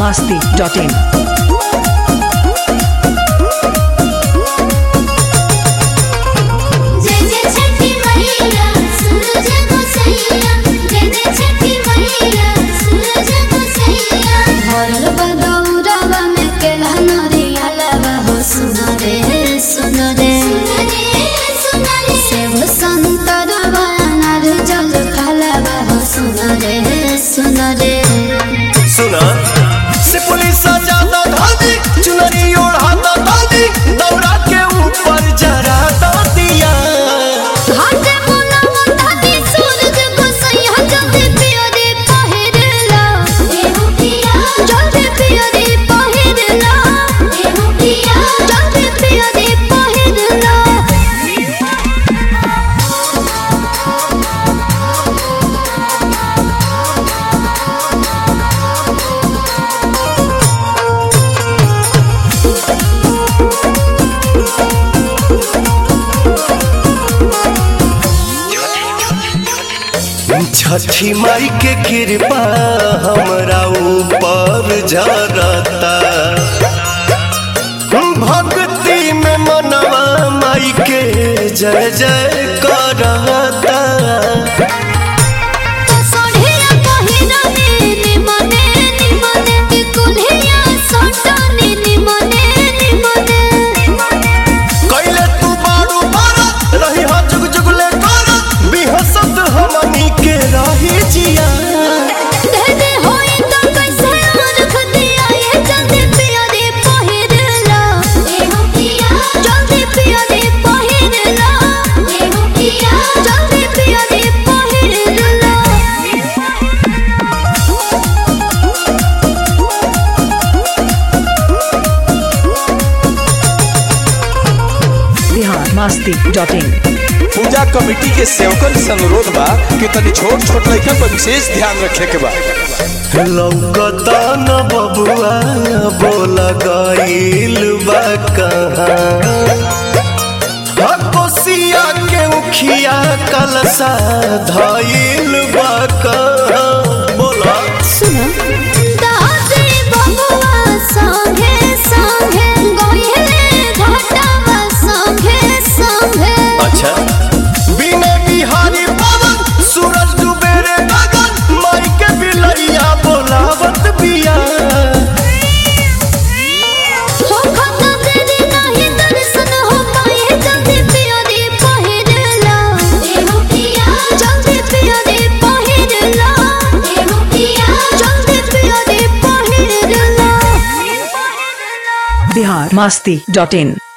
masti.in. जय जय छठी मैया सूरज को सैया जय जय छठी मैया सूरज को सैया भरल बदौरवा में केला नरिया लवा हो सुनो रे सुनो रे सुनो रे सेव संतरवा अनार जल फलवा हो सुनो रे सुनो रे सुना से पुलिस ज्यादा धादी चुनरी ओढ़ाता धादी दौरा के ऊपर जरा दिया हाथे मुना मुंडा दी सूरज को सैया जल्दी पियो रे पहिरला एहु पिया जल्दी पियो रे पहिरला एहु पिया जल्दी पियो रे पहिरला छठी माई के कृपा हमरा ऊपर जरता भक्ति में मनवा माई के जय जय करता सोढ़िया पहिरने निमने निमने कुल्हिया सोटने निमने निमने कैले तू बारू बारा रही हा जुग जुगले करा बिहसत हमनी के रही जिया दे होई तो कैसे रख दिया ये जल्दी पिया रे पहिरला एहु पिया जल्दी पिया रे पहिरला एहु पिया जल्दी पिया रे पहिरला Bihar masti.in. पूजा कमेटी के सेवकन से अनुरोध बा कि तनी छोट छोट लड़कन पर विशेष ध्यान रखे के बा लौकता न बबुआ बोल गईल बा कहाँ कोसिया के उखिया कलसा धईल बा कहाँ बोला सुनो दादी बबुआ संगे संगे गोइले घाटावा संगे संगे अच्छा बिने बिहारी पवन सूरज डूबे रे गगन माई के बिलैया बोलावत बिया हो खता तेरी नहीं दर्शन हो पाए जल्दी पिया रे पहिरला एहु पिया जल्दी पिया रे पहिरला एहु पिया जल्दी पिया रे पहिरला Bihar masti.in.